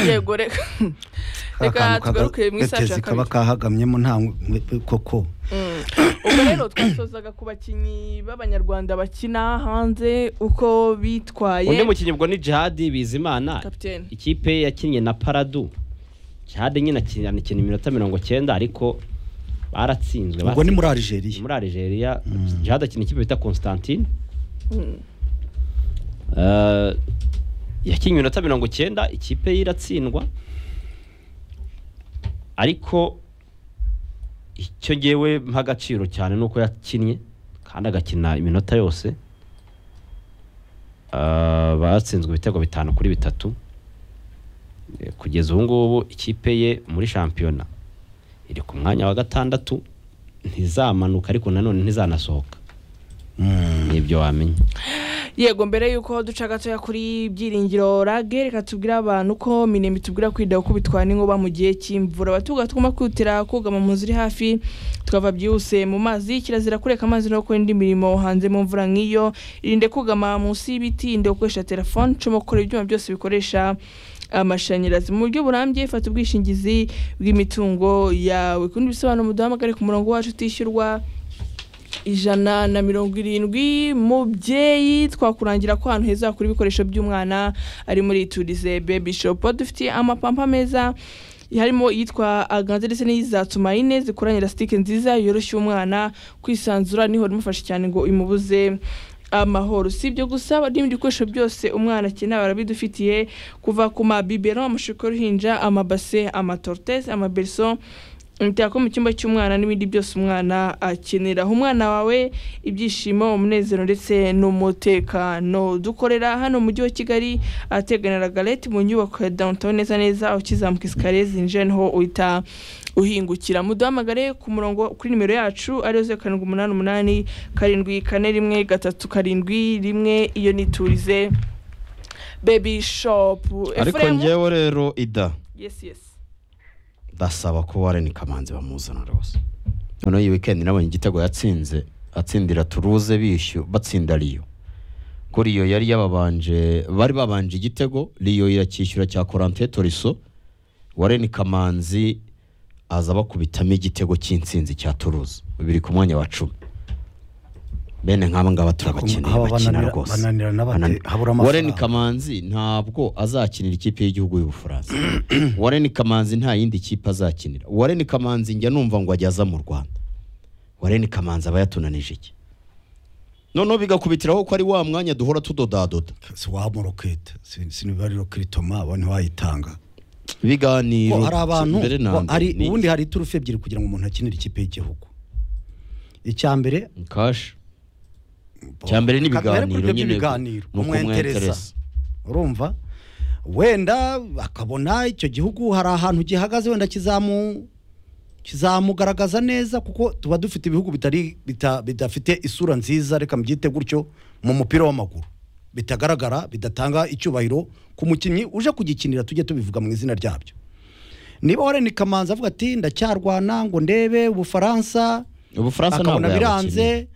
yego reka reka tugarukire mu isaha ya kaba kabiri kahagamyemo nta koko ubwo rero twasozaga ku bakinnyi b'abanyarwanda bakina hanze uko bitwaye undi mukinnyi ubwo ni jihadi bizimana kapitene ikipe yakinnye na paradu jihadi nyine akina akina iminota mirongo cyenda ariko baratsinzwe ubwo ni batsinzwe. muri Algeria muri Algeria jihadi akina ikipe bita Constantine Eh, yakinnye iminota mirongo icyenda ikipe ye iratsindwa ariko icyo ngewe mpa agaciro cyane ni uko yakinnye kandi agakina iminota yose Eh, batsinzwe ibitego bitanu kuri bitatu Eh, kugeza ubu ngubu ikipe ye muri shampiyona iri ku mwanya wa gatandatu ntizamanuka ariko nanone ntizanasohoka nibyo wamenya yego mbere y'uko duca gatoya kuri byiringiro rage reka tubwire abantu ko minemi tubwira kwida uko bitwara n'inkuba mu gihe cy'imvura abatuga tugomba kwihutira kugama mu nzu iri hafi tukava byihuse mu mazi kirazira kureka amazi no gukora indi mirimo hanze mu mvura nk'iyo irinde kugama munsi y'ibiti irinde gukoresha telefone cuma gukora ibyuma byose bikoresha amashanyarazi mu buryo burambye fata ubwishingizi bw'imitungo yawe kundi bisobanuro muduhamagare ku murongo wacu utishyurwa ijana na mirongo irindwi mubyeyi twakurangira ko ahantu heza wakura ibikoresho by'umwana ari muri iturize bebi shopu aho dufitiye amapampa meza harimo iyitwa aganze ndetse n'izatuma ine zikoranye elasitike nziza yoroshya umwana kwisanzura niho rimufasha cyane ngo imubuze amahoro si ibyo gusa hari n'ibindi bikoresho byose umwana akenera barabidufitiye kuva ku mabibero amashuka y'uruhinja amabase amatorotesi amaberiso imitako mu cyumba cy'umwana n'ibindi byose umwana akenera Aha umwana wawe ibyishimo umunezero ndetse n'umutekano dukorera hano mu mujyi wa kigali ahategana ragarete mu nyubako ya downtown neza neza ukizamuka isikariye zinjira niho uhita uhingukira muduhamagare ku murongo kuri nimero yacu ariyo zeru karindwi umunani umunani karindwi kane rimwe gatatu karindwi rimwe iyo niturize bebi shopu ariko ngewe rero ida yesi yesi ndasaba ko wareni kamanzi bamuzana rwose noneho iyi weekend nabonye igitego yatsinze atsindira turuze bishyuye batsinda riyo ko riyo yari yababanje bari babanje igitego riyo iracyishyura cya korante toriso wareni kamanzi aza bakubitamo igitego cy'insinzi cya turuze biri ku mwanya wa cumi bene nk'aba ngaba turabakeneye Aba bakina bananira- rwose bananirana bate? Banani- Habura amafaranga. wareni kamanzi ntabwo azakinira ikipe y'igihugu y'ubufaransa wareni kamanzi nta yindi kipe azakinira wareni kamanzi njya numva ngo ajya aza mu rwanda wareni kamanzi aba yatunanije iki noneho bigakubitiraho ko ari wa mwanya duhora tudodadoda si waba rokete sinibariro kiritoma abantu wayitanga ibiganiro Ko hari abantu mbere na ko mbere hari ni ubundi hari turufu ebyiri kugira ngo umuntu akinire ikipe y'igihugu icya mbere kashi icya mbere ni Kamere ku ibiganiro buryo nyine by'ibiganiro ni kumwentereza ukumwentereza urumva wenda akabona icyo gihugu hari ahantu gihagaze wenda kizamu kizamugaragaza neza kuko tuba dufite ibihugu bitari bita- bidafite isura nziza reka mbyite gutyo mu mupira w'amaguru bitagaragara bidatanga icyubahiro ku mukinnyi uje kugikinira tujye tubivuga mu izina ryabyo niba wareni kamanzi avuga ati ndacyarwana ngo ndebe ubufaransa ubufaransa ntabwo akabona yabakinira biranze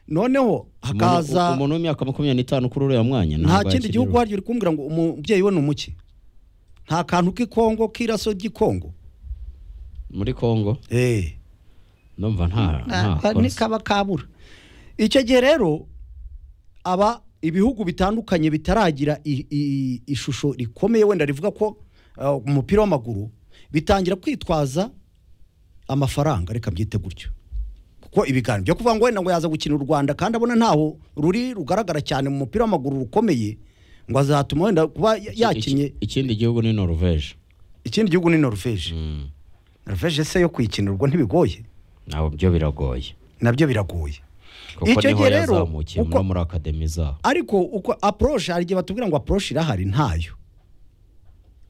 noneho hakaza Umuntu- umuntu w'imyaka makumyabiri n'itanu kuri uriya mwanya nta ntabwo kindi gihugu yakiriwe. waryo uri kumbwira ngo umubyeyi we ni umuki nta kantu k'ikongo k'iraso ry'ikongo muri kongo eee ndumva nta nta konse- ntikaba kabura icyo gihe rero aba ibihugu bitandukanye bitaragira i- i- ishusho rikomeye wenda rivuga ko uh, umupira w'amaguru bitangira kwitwaza amafaranga reka mbyite gutyo kuko ibiganiro byo kuvuga ngo wenda ngo yaza gukina u rwanda kandi abona ntaho ruri rugaragara cyane mu mupira w'amaguru rukomeye ngo azatuma wenda kuba ya- yakinnye Iki- ikindi gihugu ni noruveje ikindi gihugu ni norvege norvege se yo kuyikinirwa ntibigoye ntabwo byo biragoye nabyo biragoye kuko Icyo niho gihe rero, yazamukiye uko- no muri akademi zabo ariko uko approche hari igihe batubwira ngo approche irahari ntayo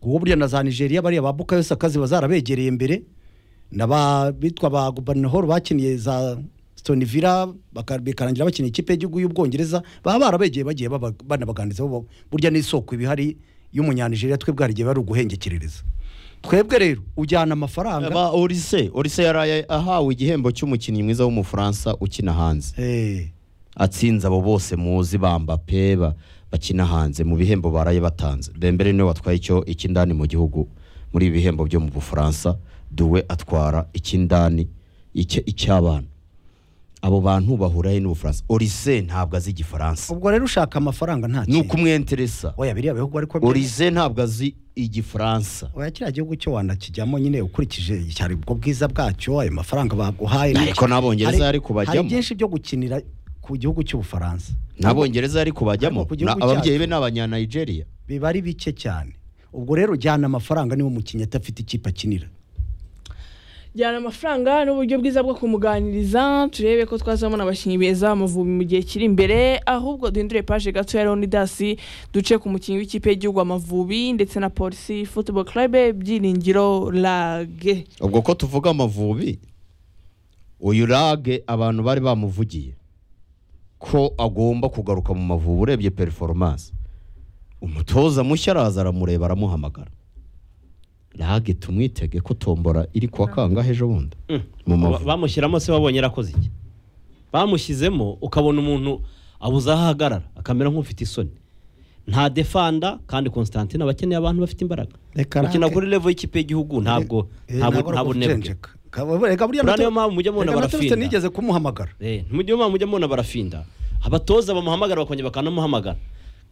kuko burya na za nigeria bariya ba bukayo sakazi bazarabegereye imbere na ba bitwa ba guverineri bakiniye za stonivira baka- bikarangira bakiniye ikipe y'igihugu y'ubwongereza baba barabegeye bagiye baba- banabaganirizaho bo- burya n'isoko iba ihari y'umunyanigeriya twebwe hari igihe bari uguhengekerereza twebwe rero ujyana amafaranga ba orise orise yaraye ahawe igihembo cy'umukinnyi mwiza w'umufaransa ukina hanze Eh, atsinze abo bose muzi bamba pe ba- bakina hanze mu bihembo baraye batanze dembere niwe watwaye icyo ikindani mu gihugu muri ibi bihembo byo mu bufaransa duwe atwara icy'indani icye- icy'abana abo bantu bahura he n'ubufaransa orise ntabwo azi igifaransa ubwo rero ushaka amafaranga nta ni kintu ukumwenteresa oya biriya bihugu ariko orise ntabwo azi igifaransa oya kiriya gihugu cyo wanakijyamo nyine ukurikije cyari ubwo bwiza bwacyo ayo mafaranga baguhaye ariko n'abongereza Hari- yari hari kubajyamo byinshi byo gukinira ku gihugu cy'ubufaransa n'abongereza yari kubajyamo Ariko ku gihugu na- ababyeyi be ni abanyanigeria biba ari bike cyane ubwo rero ujyana amafaranga niba umukinnyi adafite ikipe akinira jyana amafaranga n'uburyo bwiza bwo kumuganiriza turebe ko twazabona abakinnyi beza amavubi mu gihe kiri imbere ahubwo duhindure paje gato ya leonidasi duce ku mukinnyi w'ikipe y'igihugu amavubi ndetse na polisi football club byiringiro lage ubwo ko tuvuga amavubi uyu rage abantu bari bamuvugiye ko agomba kugaruka mu mavubi urebye perforomance umutoza mushya araza aramureba aramuhamagara rage tumwitege ko tombora iri kuwa kangahe ejo bundi Ba- mu mavubi bamushyiramo se babonye arakoze iki bamushyizemo ukabona umuntu abuze aho ahagarara akamera nk'ufite isoni nta defanda kandi constantine aba akeneye abantu bafite imbaraga Reka gukina Rake. kuri level y'ikipe y'igihugu ntabwo Eh, ntabwo ntabwo ari ntabwo nebwe ukujenjeka. Ka- reka buriya Buriya niyo muto- mpamvu mujya mubona reka muto ufite barafinda. nigeze kumuhamagara Eh, ntimujye mubona mujya mubona barafinda abatoza bamuhamagara bakongera bakanamuhamagara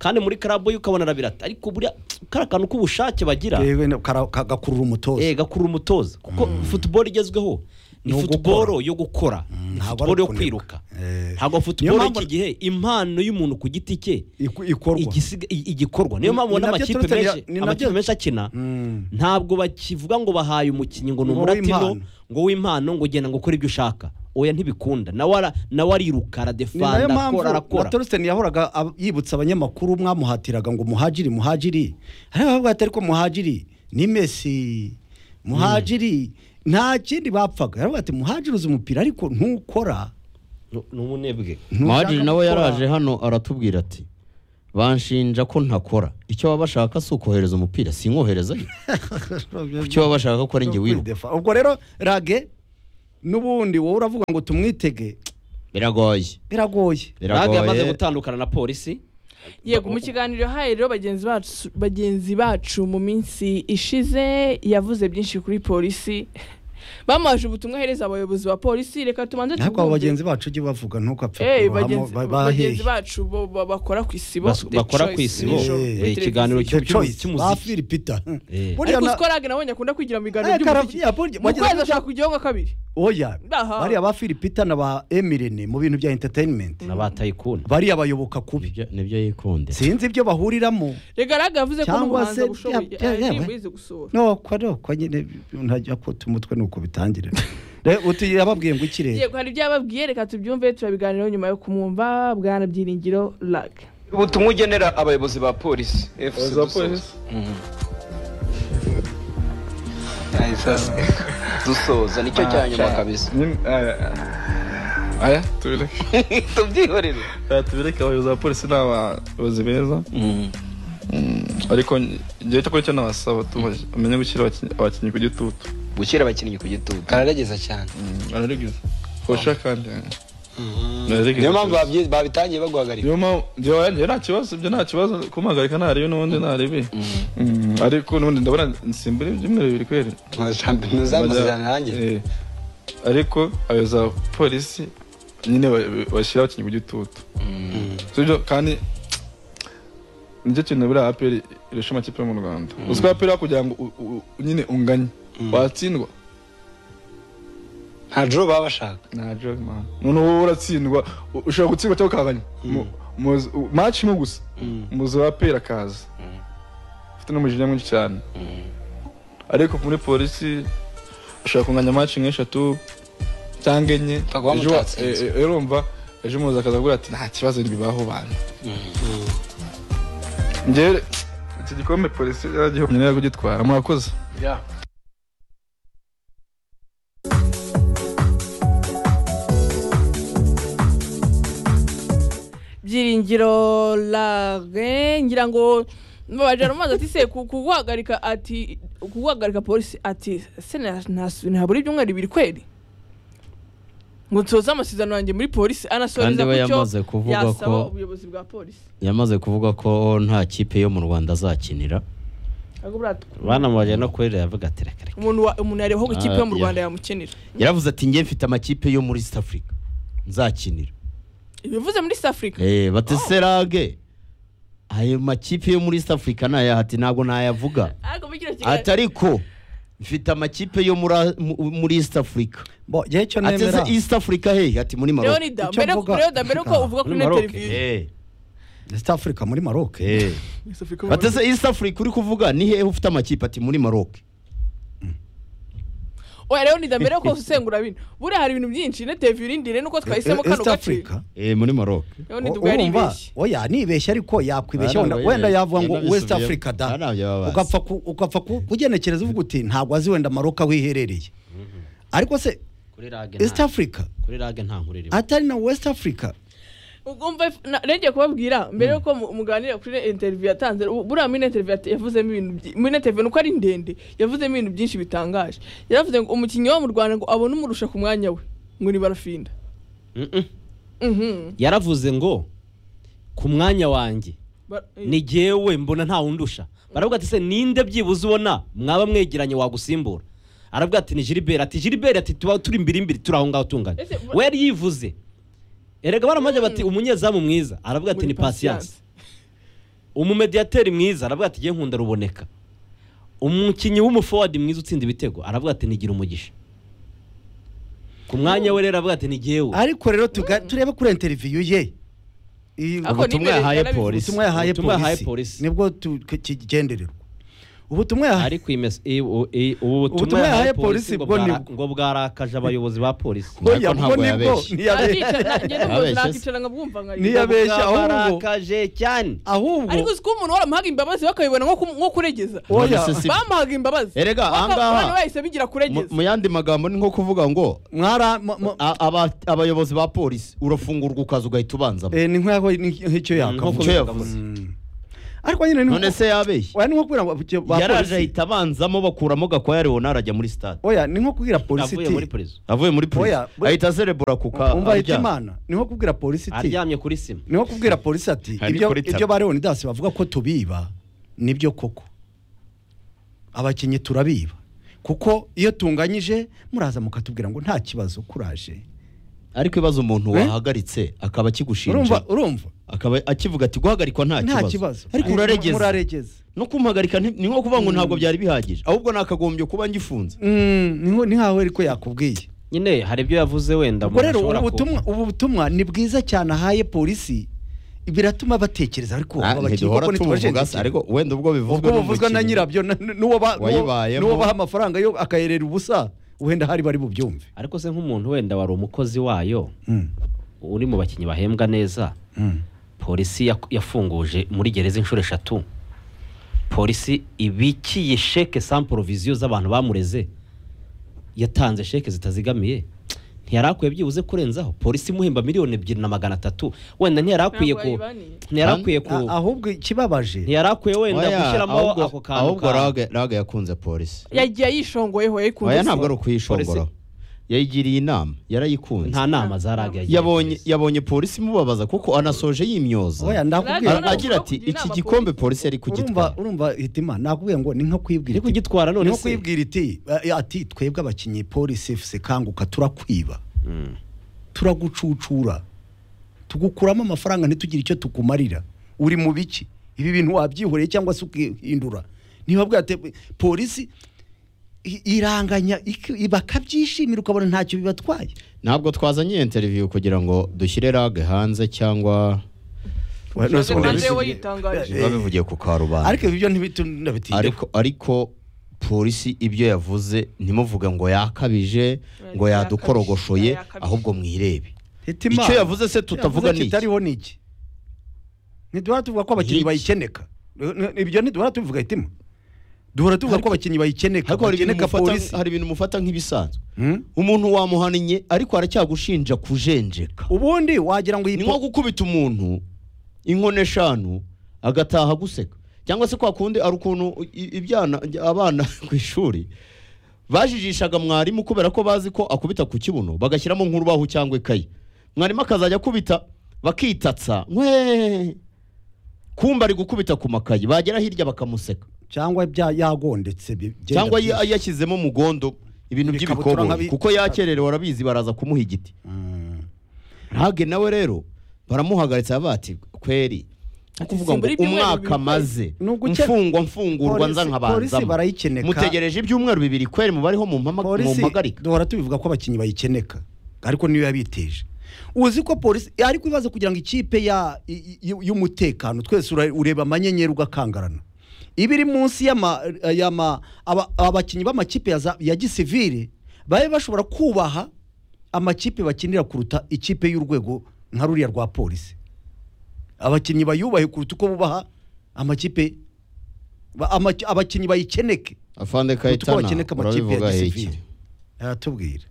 kandi muri karabu ye ukabona arabirata ariko buriya kari akantu k'ubushake bagira Yewe na- kara- kagakurura umutoza eh, gakurura umutoza kuko futuboro igezweho ni Ni ugukora. futuboro yo gukora ni ntabwo ari futuboro yo ukuniga. kwiruka Eh, ntabwo niyo futuboro mpamvu- y'iki gihe impano y'umuntu ku giti cye iku- ikorwa igisiga- i- igikorwa niyo Ni- mpamvu ni ubona nabyo amakipe turutse ni- menshi ni nabyo- amakipe menshi akina Mm. ntabwo bakivuga ngo bahaye umukinnyi ngo ni Ngo umuratino w'impano. ngo w'impano ngo genda ngo ukore ibyo ushaka oya ntibikunda nawe ara- nawe ni ariruka nayo aradefanda mpamvu akora na arakora Torsten yahoraga ab- yibutsa abanyamakuru mwamuhatiraga ngo muhagiri muhagiri hari abavuga ati ariko muhagiri ni Messi muhagiri nta kindi bapfaga yaravuga ati muhagiri uzi umupira ariko ntukora Nu- ni umunebwe muhadiri gukora- nawe yaraje hano aratubwira ati banshinja ko ntakora icyo baba bashaka si ukohereza umupira sinkoherezayo icyo baba bashaka ko ari njye wiruka Kwidefa. ubwo rero rage n'ubundi wowe uravuga ngo tumwitege biragoye biragoye rage yamaze biragoye gutandukana na polisi yego mu kiganiro yahaye rero bagenzi bacu bagenzi bacu mu minsi ishize yavuze byinshi kuri polisi bamuhaje ubutumwa ahereza abayobozi ba polisi reka tubanze ntabwo abo tubwumve. bagenzi bacu ujye bavuga ntukapfe Eh, kubahamo bagenzi- bagenzi bahehe bacu bo- ba- bakora ku isibo Bas- The bakora Choice ku isibo. nijoro Eh, kuri eh, ikiganiro televiziyo. cy'ubu The Choice, cy'umuziki. ba Phil Peter. Eh. Buriya ariko na- usiko rage nawe akunda kwigira mu biganiro Eh, by'umuziki kara- ya, mu wagize kwezi gutya- ashaka kujyaho nka kabiri oya Aha. bariya ba Phil Peter na ba Emirene mu bintu bya entertainment n'abatayikunda bariya bayoboka kubi Nibyo- nibyo yikunde sinzi ibyo bahuriramo rega rage yavuze ko Cyangwa n'umuhanzi se- abushoboye ya- ya- ya- aririmbo yize gusohora no kwa no kwa nyine ntajya kwota umutwe nuko bitangira Re- uti yababwiye ngo ikirere yego hari ibyo yababwiye reka tubyumve turabiganiraho nyuma yo kumwumva bwana byiringiro rage ubutumwa ugenera abayobozi ba polisi FC Dusoza. Ai, sasa. dusoza nicyo cya nyuma kabisa Nyim- aya, aya tubireke tubyihorere Aya, tubireke abayobozi ba polisi ni abayobozi beza ariko ngewe cyakora icyo nabasaba tubaje- bamenye gushyira abaki- abakinnyi ku gitutu gushyira abakinnyi ku gitutu araregeza cyane ararigeza fosha kandi Ararigeza niyo mpamvu cyose. babyi- babitangiye baguhagarika niyo mpampu njyewe njyewe nta kibazo ibyo nta kibazo kumuhagarika ntarebe n'ubundi ntarebe Mm, ariko n'ubundi ndabona nsimbura ibyumweru bibiri kweri ntuzamasezerano arangiye Eh, ariko abayobozi ba polisi nyine ba- bashyira abakinnyi ku gitutu sibyo kandi nicyo kintu buriya aperi irusha amakipe yo mu rwanda uziko aperi kugira ngo u- u- u- nyine unganye watsindwa nta joro baba bashaka nta joke man noneho wowe uratsindwa u- ushobora gutsindwa cyangwa ukanganya maci imwe gusa umuzi wa aperi akaza ufite n'umujinya mwinshi cyane ariko muri polisi ushobora kunganya maci nk'eshatu cyangwa enye Ukaba Ejo wa- mutatsinze. e- e- rero urumva ejo umuzi akaza avuga ati nta kibazo ntibibaho bantu njyewe iki gikombe polisi yaragihomye nayo kugitwara murakoze byiringiro rage ngira ngo babajyana amazi ati se ku- kuguhagarika ati kuguhagarika polisi ati se na- nta- ntabura ibyumweru bibiri kweri ngo nsoze amasezerano yanjye muri polisi anasoreza Kandi we ku cyo yamaze kuvuga yasaba ko- ubuyobozi bwa polisi yamaze kuvuga ko nta kipe yo mu rwanda azakinira ahubwo buratwa banamubajya no kuri rero yavuga ati reka reka umuntu wa- umuntu yareba ko ikipe yo mu Ah, rwanda yeah. yamukenera yaravuze ati njye mfite amakipe yo muri east africa nzakinira bivuze muri south africa Eh, bateserage ayo makipe yo muri east africa nayo ati ntabwo nayavuga ariko muri kino kiganiro- ati ariko mfite amakipe yo muri A- mu- muri east africa bo njyewe icyo ati nemera "Ese east africa hehe ati muri maroc leonida icyo mbere mvuga- leonida mbere ko uvuga kuri Muri ino Maroc, televiziyo Eh, east africa muri maroc eh. bateze east africa uri kuvuga ni hehe ufite amakipe ati muri maroc oya leonida mbere ko usengura bino buriya hari ibintu byinshi ino televiziyo irindire nuko twahisemo kano east gace africa Eh, muri maroc leonida ubwo urumva yaribeshye oya nibeshye ariko yakwibeshya wenda Barababeshye. wenda yavuga ngo Barababeshye. west africa da Barababeshye. ugapfa ku- ugapfa ku- kugenekereza uvuga uti ntabwo azi wenda maroc aho iherereye ariko se kuri rage east nta africa kuri rage nta nkuru irimo atari na west africa ugomba rege kubabwira mbere yuko mu- muganira kuri ino interview yatanze u- buriya muri ino interview yat- yavuzemo ibintu byi- muri ino interview nuko ari ndende yavuzemo ibintu byinshi bitangaje yaravuze ngo umukinnyi wo mu rwanda ngo abone umurusha ku mwanya we ngo ni barafinda Mm-mm. Mhm. yaravuze ngo ku mwanya wanjye Ba- ni jyewe mbona nta wundusha baravuga ati se ninde byibuze ubona mwaba mwegeranye wagusimbura aravuga ati ni jiriberi ati jiriberi ati tuba turi imbiri imbiri turi aho ngaho tungana Ese bu- we yari yivuze erega baramajya bati umunyezamu mwiza aravuga ati Muri ni Patience." pasiyanse umumediyateri mwiza aravuga ati jye nkunda ruboneka umukinnyi w'umufowadi mwiza utsinda ibitego aravuga ati nigira umugisha ku mwanya we rero aravuga ati ni jyewe ariko rero tuga- turebe kuri interview ye Iyi- Ako ubutumwa ni imbere yahaye yarabivuze. polisi. ubutumwa yahaye Ubutumwa yahaye polisi polisi. nibwo tu- kigendererwa ubutumwa yahaye ariko iyi mes- i- u- i- ubu Ubutumwa butumwa yahaye polisi bwo ngo bwara- nibwo. ngo bwarakaje abayobozi ba polisi Ariko Oya, ntabwo ubwo nibwo yabeshye. ntiyabe- Nakicara- ngende mu nzu, Yabeshye se. nakicara nkabwumva nkaririmba. ntiyabeshya ahubwo barakaje cyane ahubwo ariko uzi ko umuntu waramuhaga imbabazi bakabibona nko ku- nko kuregeza oya None se si- bamuhaga imbabazi Erega, Baka- ahangaha- abana bahise bigira Mu- kuregeza mu yandi magambo ni nko kuvuga ngo mwara mu- mu- a- aba- abayobozi ba polisi urafungurwa ukaza ugahita ubanzamo eh, ni nk'aho ni nk'icyo Nkuko yakavuze bivuze. ariko nyine ni none nko- se yabeshye oya, ni nko kubwira abo- ba yaraje polisi ahita abanzamo bakuramo gakwaya leonard ajya muri stade oya ni nko kubwira polisi avuye iti muri prison avuye muri polisi Oya, we- ahita aserebura kuka umva ahita aryama. imana ni nko kubwira polisi iti aryamye kuri sima ni nko kubwira polisi ati Hari ibyo kuri tara. ibyo ba leonidas bavuga ko tubiba nibyo koko abakinnyi turabiba kuko iyo tunganyije muraza mukatubwira ngo nta kibazo kuraje ariko ibibazo umuntu Eh? wahagaritse akaba akigushinja urumva urumva akaba akivuga ati guhagarikwa nta nta kibazo kibazo ariko Mu- uraregeza muraregeza no kumuhagarika nti- ni nko kuvuga ngo ntabwo byari bihagije ahubwo nakagombye kuba ngifunze Mm, ni nko- ni nkaho ariko yakubwiye nyine hari ibyo yavuze wenda ubwo umuntu rero ashobora ubu ku- butumwa ubu butumwa ni bwiza cyane ahaye polisi biratuma batekereza ariko Ah, ntiduhora tubuvuga se, ariko wenda ubwo bivuzwe ubwo buvuzwa na n'umukinnyi. nyirabyo na- n'uwo ba- n'uwo- Wayibayemo. n'uwo baha amafaranga yo akayerera ubusa wenda hari bari bubyumve ariko se nk'umuntu wenda wari umukozi wayo Mm, uri mu bakinnyi bahembwa neza mm. polisi yak- yafunguje muri gereza inshuro eshatu polisi ibikiye sheke samporoviziyo z'abantu bamureze yatanze sheke zitazigamiye ntiyari akwiye byibuze kurenzaho polisi imuhemba miliyoni ebyiri na magana atatu wenda ntiyari akwiye Ntabwo ku bayibaniye. ntiyari akwiye ku A- ahubwo ikibabaje ntiyari akwiye wenda Oya, gushyiramo ahubwo- ako kantu ahubwo ka- rage rage yakunze polisi yagiye yishongoyeho yayikunze oya ntabwo se. ari ukuyishongora yayigiriye inama yarayikunze nta nama za rage yagiye yabonye polisi. yabonye polisi imubabaza kuko anasoje yimyoza oya A- None ndakubwira agira ushobora ati kugira iki inama gikombe polisi?" polisi yari urumva kugitwara urumva hitima nakubwiye ngo ni nko kwibwira iri iti- kugitwara ni none nko se kwibwira iti eh, ati twebwe abakinnyi polisi fc kanguka turakwiba Mm. turagucucura tugukuramo amafaranga ntitugire icyo tukumarira uri mu biki ibi bintu wabyihoreye cyangwa se ukihindura niba bwate polisi i- iranganya iki- bakabyishimira ukabona ntacyo bibatwaye ntabwo twazanye iyo interview kugira ngo dushyire rage hanze cyangwa Jose Polisi- Nande we yitangaje. Eh, babivuye ku karubanda ariko ibyo ntibitunda ariko ariko polisi ibyo yavuze ntimuvuge ngo yakabije ngo Yakabije, yadukorogoshoye yakabije. ahubwo mwirebe icyo yavuze se tutavuga ni iki? kitariho ni iki ntiduhora tuvuga ko abakinnyi Ni iki? bayikeneka Eh, ibyo ntiduhora tubivuga hitima duhora tuvuga ko abakinnyi bayikeneka ariko hari ibintu bakeneka mufata- polisi hari ibintu mufata nk'ibisanzwe Hmm? umuntu wamuhannye ariko aracyagushinja kujenjeka ubundi wagira ngo iyi ni po- nko gukubita umuntu inkono eshanu agataha guseka cyangwa se kwa kundi ari ukuntu i- ibyana abana ku ishuri bajijishaga mwarimu kubera ko bazi ko akubita ku kibuno bagashyiramo nk'urubaho cyangwa ikayi mwarimu akazajya akubita bakitatsa nkwe kumba ari gukubita ku makayi bagera hirya bakamuseka cyangwa bya yagondetse bi- byenda cyangwa ya- byinshi. yashyizemo mugondo ibintu Ibikabutura by'ibikoboyi nka bi- kuko yakererewe arabizi baraza kumuha igiti Mm. ntabwe nawe rero baramuhagaritse aravuga ati kweri Ati, kuvuga ngo simbura ibyumweru umwaka bibiri maze Ni uguke- mfungwa mfungurwa Polisi- nza polisi nkabanzamo barayikeneka. mutegereje ibyumweru bibiri kweri mubariho polisi mumpagarika duhora tubivuga ko abakinnyi bayikeneka ariko niyo yabiteje uzi ko polisi ariko ibibazo kugira ngo ikipe ya- y- y- y'umutekano twese ura- ureba amanyenyeri ugakangarana iba iri munsi y'ama- y'ama- aba- abakinnyi b'amakipe ya za- ya gisivire babe bashobora kubaha amakipe bakinira kuruta ikipe y'urwego nka ruriya rwa polisi abakinnyi bayubahe kuruta uko bubaha amakipe ba- amaki- abakinnyi bayikeneke afande Kuko kayitana bakeneka amakipe urabivuga ya heki gisivili aratubwira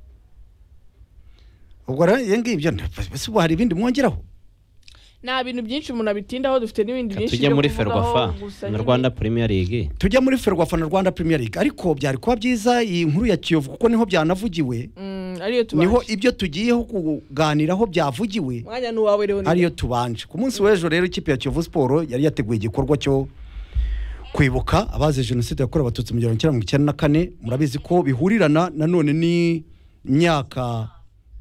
ubwo rero ibi ngibyo nda- ese ubu hari ibindi mwongeraho nta bintu byinshi umuntu abitindaho dufite n'ibindi Reka byinshi tujye byo muri kuvugaho, ferwafa gusa na nyine- rwanda premier league tujya muri ferwafa na rwanda premier league ariko byari kuba byiza iyi nkuru ya kiyovu kuko niho byanavugiwe Mm, ariyo tubanje niho ibyo tugiyeho kuganiraho byavugiwe mwanya n'uwawe rero ni- ariyo tubanje ku munsi w'ejo rero ikipe ya kiyovu siporo yari yateguye igikorwa cyo kwibuka abazize jenoside yakorewe abatutsi mu gihumbi kimwe magana cyenda na kane murabizi ko bihurirana nanone n'imyaka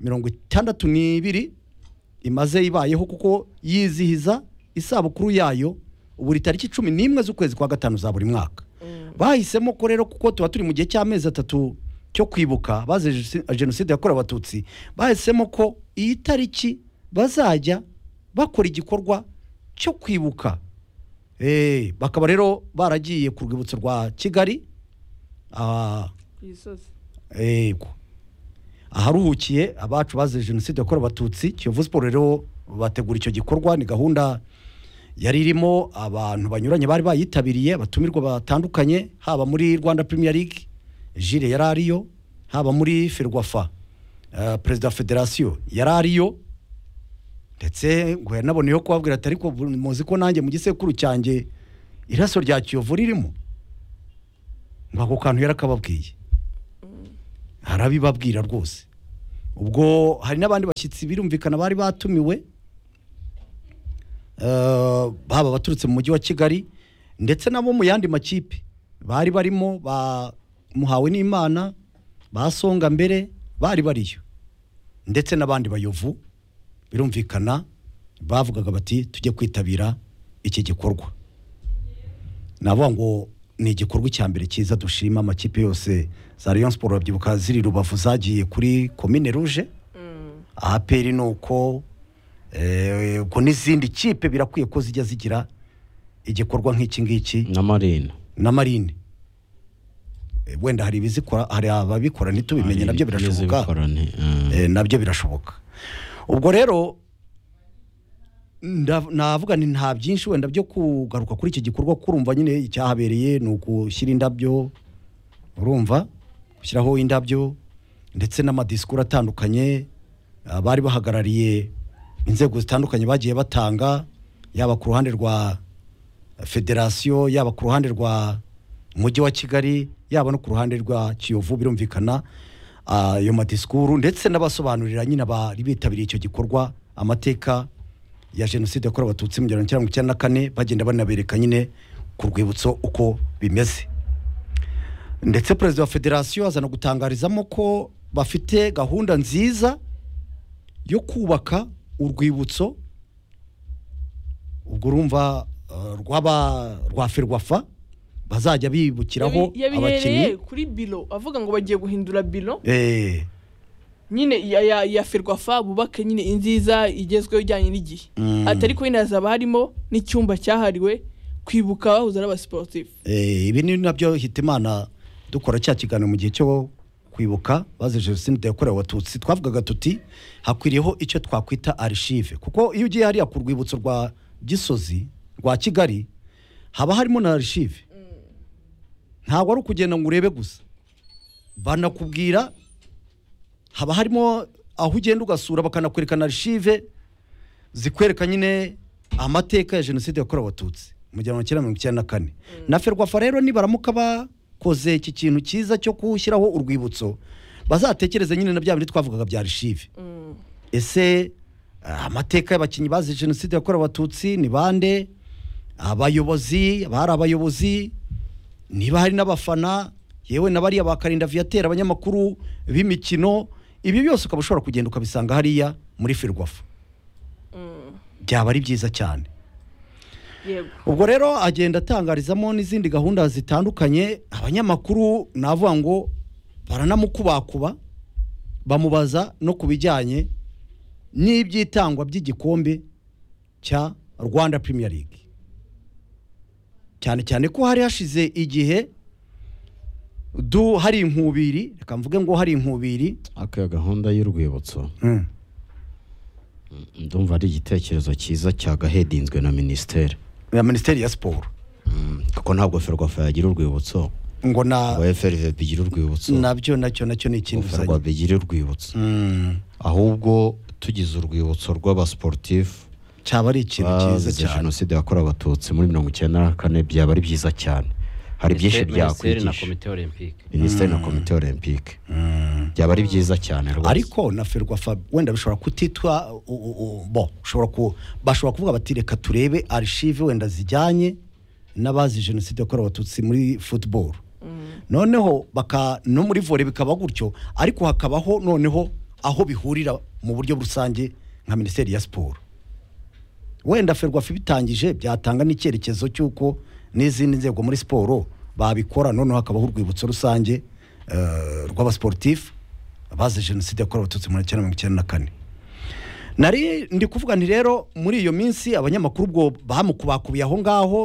mirongo itandatu n'ibiri imaze ibayeho kuko yizihiza isabukuru yayo buri tariki cumi n'imwe z'ukwezi kwa gatanu za buri mwaka bahisemo ko rero kuko tuba turi mu gihe cy'amezi atatu cyo kwibuka bazize jenoside- jenoside yakorewe abatutsi bahisemo ko iyi tariki bazajya bakora igikorwa cyo kwibuka Eh, bakaba rero baragiye ku rwibutso rwa kigali ah, ku gisozi yego aharuhukiye abacu bazize jenoside yakorewe abatutsi kiyovu siporo rero bategura icyo gikorwa ni gahunda yari irimo abantu banyuranye bari bayitabiriye abatumirwa batandukanye haba muri rwanda premier league jire yari ariyo haba muri ferwafa eh, perezida wa federasiyo yari ariyo ndetse ngo yanaboneyeho kubabwira ati ariko bu- muzi ko nanjye mu gisekuru cyanjye iraso rya kiyovu ririmo ngo ako kantu yarakababwiye harabibabwira rwose ubwo hari n'abandi bashyitsi birumvikana bari batumiwe eh, baba abaturutse mu mujyi wa kigali ndetse nabo mu yandi makipe bari barimo ba muhawe n'imana basonga mbere bari bariyo ndetse n'abandi bayovu birumvikana bavugaga bati tujye kwitabira iki gikorwa navuga ngo ni igikorwa icya mbere cyiza dushima amakipe yose za Rayon Sport babyibuka ziri rubavu zagiye kuri Komine Rouge APR ni uko eh, ubwo n'izindi kipe birakwiye ko zijya zigira igikorwa nk'iki ngiki na marina na marine Eh, wenda hari ibizikora hari ababikora ntitubimenye nabyo birashoboka N'izibikorane, eh. Eh, nabyo birashoboka ubwo rero ndav- navuga ni nta byinshi wenda byo kugaruka kuri iki gikorwa kuko urumva nyine icyahabereye ni ugushyira indabyo urumva gushyiraho indabyo ndetse n'amadisikuru atandukanye abari bahagarariye inzego zitandukanye bagiye batanga yaba ku ruhande rwa federasiyo yaba ku ruhande rwa umujyi wa kigali yaba no ku ruhande rwa kiyovu birumvikana ayo madisikuru ndetse n'abasobanurira nyine abari bitabiriye icyo gikorwa amateka ya jenoside yakorewe abatutsi mu gihumbi kimwe magana cyenda na kane bagenda banabereka nyine ku rwibutso uko bimeze ndetse perezida wa federasiyo azana gutangarizamo ko bafite gahunda nziza yo kubaka urwibutso ubwo urumva eh, rw'aba rwa ferwafa bazajya bibukiraho Yabi- yabihereye abakinnyi kuri bilo avuga ngo bagiye guhindura bilo Eh, nyine ya, ya, ya ferwafa bubake nyine inziza igezweho ijyanye n'igihe Mm. ati ariko nyine hazaba harimo n'icyumba cyahariwe kwibuka bahuza n'abasiporutifu Eh, ibi ni nabyo hitimana dukora cya kiganiro mu gihe cyo kwibuka bazize jenoside yakorewe abatutsi twavugaga tuti hakwiriyeho icyo twakwita arishive kuko iyo ugiye hariya ku rwibutso rwa gisozi rwa kigali haba harimo na arishive ntabwo ari ukugenda ngo urebe gusa banakubwira haba harimo aho ugenda ugasura bakanakwerekana arishive zikwereka nyine amateka ya jenoside yakorewe abatutsi mu gihumbi kimwe mirongo icyenda na kane na ferwafa rero nibaramuka bakoze iki kintu cyiza cyo gushyiraho urwibutso bazatekereze nyine na bya bindi twavugaga bya arishive ese ah, amateka y'abakinnyi bazize jenoside yakorewe abatutsi ni bande abayobozi bari abayobozi niba hari n'abafana yewe na bariya bakarinda viateur abanyamakuru b'imikino ibi byose ukaba ushobora kugenda ukabisanga hariya muri firwafu byaba ari byiza cyane yego ubwo rero agenda atangarizamo n'izindi gahunda zitandukanye abanyamakuru navuga ngo baranamukubakuba bamubaza no ku bijyanye n'iby'itangwa by'igikombe cya rwanda premier league cyane cyane ko hari hashize igihe du hari inkubiri reka mvuge ngo hari inkubiri aka gahunda y'urwibutso ndumva ari igitekerezo cyiza cyagahedinzwe na minisiteri ya minisiteri ya siporo Mm, kuko ntabwo ferwafa yagira urwibutso ngo ngo na frvb igira urwibutso nabyo nacyo nacyo ni ikintu uzanye ferwafa igira urwibutso Mm. ahubwo tugize urwibutso rw'abasiporutifu cyaba ari ikintu cyiza bazize cyane jenoside yakorewe abatutsi muri mirongo icyenda na kane byaba ari byiza cyane hari byinshi Minisiteri na byakwigisha komite olympique minisiteri na komite olympique byaba ari byiza cyane rwose ariko na ferwafa wenda bishobora kutitwa u- u- u- bo ushobora ku bashobora kuvuga bati reka turebe arishive wenda zijyanye n'abazi jenoside yakorewe abatutsi muri football noneho baka no muri vore bikaba gutyo ariko hakabaho noneho aho bihurira mu buryo rusange nka minisiteri ya siporo wenda ferwafa ibitangije byatanga n'icyerekezo cy'uko n'izindi nzego muri siporo babikora noneho hakabaho urwibutso rusange eh, rw'abasiporutifu abazi jenoside yakorewe abatutsi muri cyenda mirongo icyenda na kane nari ndi kuvuga nti rero muri iyo minsi abanyamakuru ubwo bamukubakubiye aho ngaho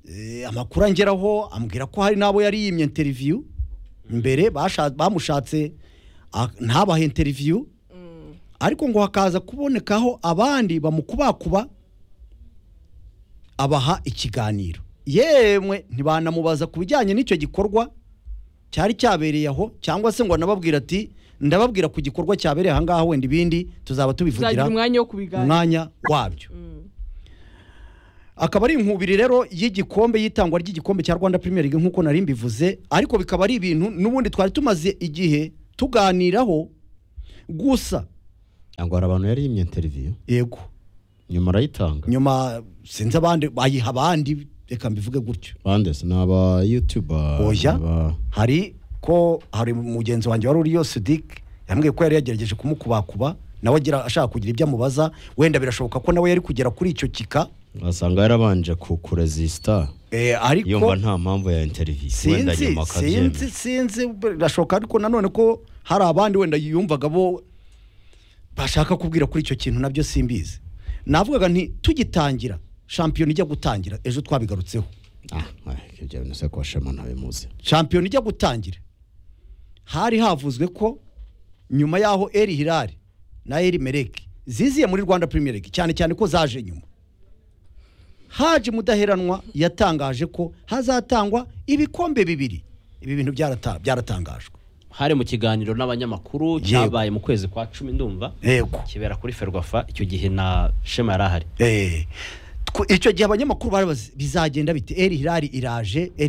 eh, amakuru angeraho ambwira ko hari n'abo yari yimye interiviyu mbere basha- bamushatse ah, ntabahe interiviyu ariko ngo hakaza kubonekaho abandi bamukubakuba abaha ikiganiro yemwe ntibanamubaza ku bijyanye n'icyo gikorwa cyari cyabereye aho cyangwa se ngo anababwira ati ndababwira ku gikorwa cyabereye aha ngaha wenda ibindi tuzaba tubivugira tuzagira umwanya wo mu kubiganira mwanya wabyo akaba ari inkubiri rero y'igikombe y'itangwa ry'igikombe cya rwanda premier league nk'uko nari mbivuze ariko bikaba ari ibintu n'ubundi twari tumaze igihe tuganiraho gusa ngo hari abantu yari yimye interiviyu yego nyuma arayitanga nyuma sinzi abandi bayiha abandi reka mbivuge gutyo bande se ni aba yutuba Oya. aba- hari ko hari mugenzi wanjye wari uriyo sidike yambwiye ko yari yagerageje kumukubakuba nawe agira ashaka kugira ibyo amubaza wenda birashoboka ko nawe yari kugera kuri icyo kika wasanga yarabanje kukurezisita eh, ariko yumva nta mpamvu ya interiviyu wenda sinzi nyuma akabyemera sinzi sinzi birashoboka ariko nanone ko hari abandi wenda yumvaga bo bashaka kubwira kuri icyo kintu nabyo simbizi navugaga nti tugitangira shampiyona ijya gutangira ejo twabigarutseho ah eh, ibyo bintu se kwa shema ntabimuzi shampiyona ijya gutangira hari havuzwe ko nyuma y'aho eri hirari na eri mereke ziziye muri rwanda premier league cyane cyane ko zaje nyuma haje mudaheranwa yatangaje ko hazatangwa ibikombe bibiri ibi bintu byarata- byaratangajwe hari mu kiganiro n'abanyamakuru cyabaye mu kwezi kwa cumi ndumva yego kibera kuri ferwafa icyo gihe na shema yari ahari Eh, tw- icyo gihe abanyamakuru barabaza bizagenda bite eri hirari iraje eri